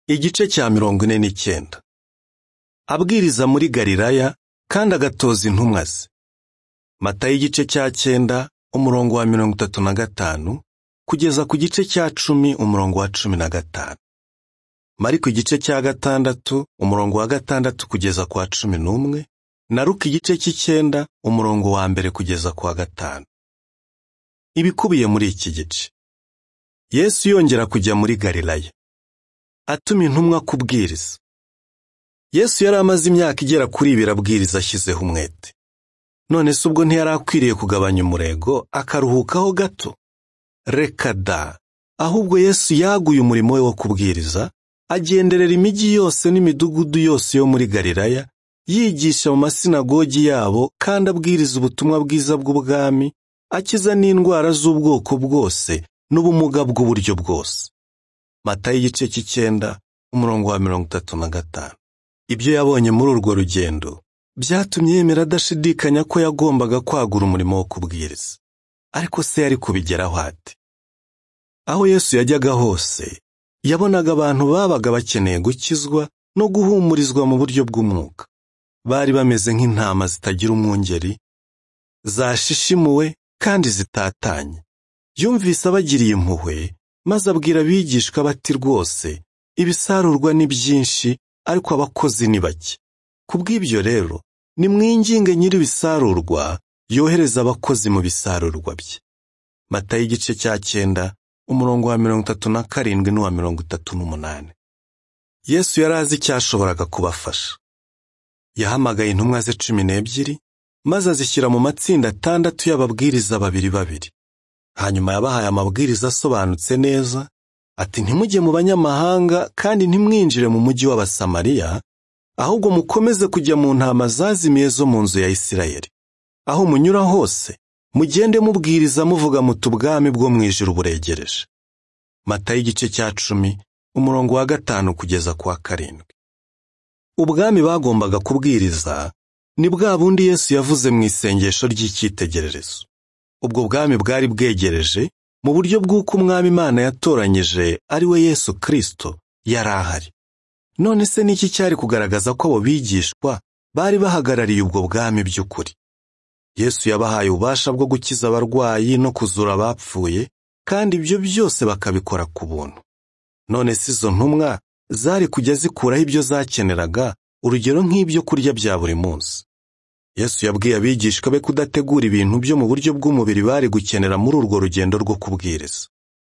igice cya mirongo ine n'icyenda abwiriza muri galilaya kandi agatoza intumwa ze matayo igice cya cyenda umurongo wa mirongo itatu na gatanu kugeza ku gice cya cumi umurongo wa cumi na gatanu mariko igice cya gatandatu umurongo wa gatandatu kugeza ku wa cumi n'umwe na ruka igice cy'icyenda umurongo wa mbere kugeza ku wa gatanu ibikubiye muri iki gice yesu yongera kujya muri galilaya atuma intumwa kubwiriza yesu yari amaze imyaka igera kuri ibiri abwiriza ashyizeho umwete none se ubwo ntiyari akwiriye kugabanya umurego akaruhukaho gato reka da ahubwo yesu yaguye umurimo we wo kubwiriza agenderera imijyi yose n'imidugudu yose yo muri galilaya yigisha mu masinagogi yabo kandi abwiriza ubutumwa bwiza bw'ubwami akiza n'indwara z'ubwoko bwose n'ubumuga bw'uburyo bwose matayo igice cy'icyenda umurongo wa mirongo itatu na gatanu ibyo yabonye muri urwo rugendo byatumye yemera adashidikanya ko yagombaga kwagura umurimo wo kubwiriza ariko se yari kubigeraho ate aho yesu yajyaga hose yabonaga abantu babaga bakeneye gukizwa no guhumurizwa mu buryo bw'umwuka bari bameze nk'intama zitagira umwungeri zashishimuwe kandi zitatanye yumvise abagiriye impuhwe maze abwira abigishwa bati rwose ibisarurwa ni byinshi ariko abakozi ni bake ku bw'ibyo rero nimwinginge nyir'ibisarurwa yohereza abakozi mu bisarurwa bye matayo igice cya cyenda umurongo wa mirongo itatu na karindwi n'uwa mirongo itatu n'umunani yesu yari azi icyashoboraga kubafasha yahamagaye intumwa ze cumi n'ebyiri maze azishyira mu matsinda atandatu y'ababwiriza babiri babiri hanyuma yabahaye amabwiriza asobanutse neza ati ntimujye mu banyamahanga kandi ntimwinjire mu mujyi w'abasamariya ahubwo mukomeze kujya mu ntama zazimiye zo mu nzu ya isirayeli aho munyura hose mugende mubwiriza muvuga muti ubwami bwo mu ijuru buregereje matayo igice cya cumi umurongo wa gatanu kugeza ku wa karindwi ubwami bagombaga kubwiriza ni bwa bundi yesu yavuze mu isengesho ry'icyitegererezo ubwo bwami bwari bwegereje mu buryo bw'uko umwami imana yatoranyije ari we yesu kirisito yari ahari none se n'iki cyari kugaragaza ko abo bigishwa bari bahagarariye ubwo bwami by'ukuri yesu yabahaye ububasha bwo gukiza abarwayi no kuzura abapfuye kandi ibyo byose bakabikora ku buntu none se izo ntumwa zari kujya zikuraho ibyo zakeneraga urugero nk'ibyo kurya bya buri munsi yesu yabwiye abigishwa be kudategura ibintu byo mu buryo bw'umubiri bari gukenera muri urwo rugendo rwo kubwiriza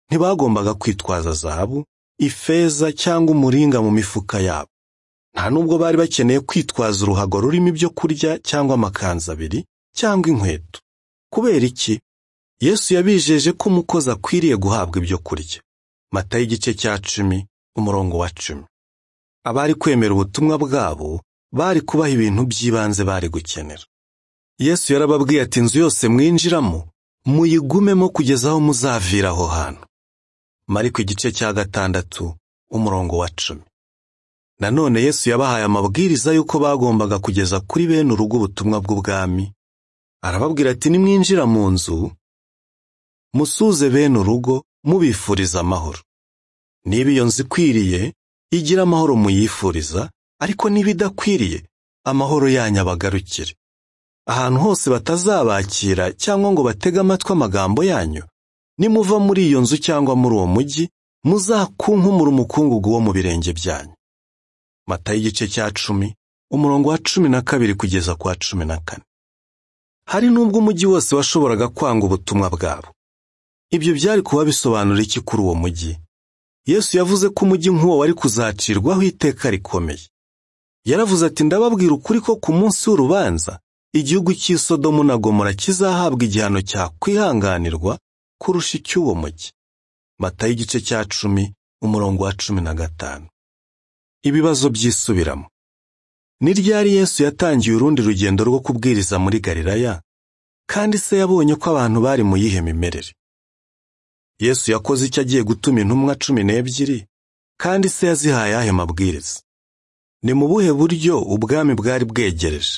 ntibagombaga kwitwaza zahabu ifeza cyangwa umuringa mu mifuka yabo nta n'ubwo bari bakeneye kwitwaza uruhago rurimo ibyo kurya cyangwa amakanzu abiri cyangwa inkweto kubera iki yesu yabijeje ko umukozi akwiriye guhabwa ibyo kurya mata y'igice cya cumi umurongo wa cumi abari kwemera ubutumwa bwabo bari kubaha ibintu by'ibanze bari gukenera yesu yarababwiye ati inzu yose mwinjiramo muyigumemo kugeza aho muzavira aho hantu mariko igice cya gatandatu umurongo wa cumi nanone yesu yabahaye amabwiriza y'uko bagombaga kugeza kuri bene urugo ubutumwa bw'ubwami arababwira ati nimwinjira mu nzu musuze bene urugo mubifuriza amahoro niba iyo nzu ikwiriye igira amahoro muyifuriza ariko n'ibidakwiriye amahoro yanyu abagarukire ahantu hose batazabakira cyangwa ngo batege amatwi amagambo yanyu nimuva muri iyo nzu cyangwa muri uwo mujyi muzakunkumura umukungugu wo mu birenge byanyu matayo igice cya cumi umurongo wa cumi na kabiri kugeza ku wa cumi na kane hari n'ubwo umujyi wose washoboraga kwanga ubutumwa bwabo ibyo byari kuba bisobanura iki kuri uwo mujyi yesu yavuze ko umujyi nk'uwo wari kuzacirwaho iteka rikomeye yaravuze ati ndababwira ukuri ko ku munsi w'urubanza igihugu cy'isodomu na gomora kizahabwa igihano cyakwihanganirwa kurusha icy'uwo mujyi matayo igice cya cumi umurongo wa cumi na gatanu ibibazo byisubiramo ni ryari yesu yatangiye urundi rugendo rwo kubwiriza muri galilaya kandi se yabonye ko abantu bari mu yihe mimerere yesu yakoze icyo agiye gutuma intumwa cumi n'ebyiri kandi se yazihaye ahe mabwiriza ni mu buhe buryo ubwami bwari bwegereje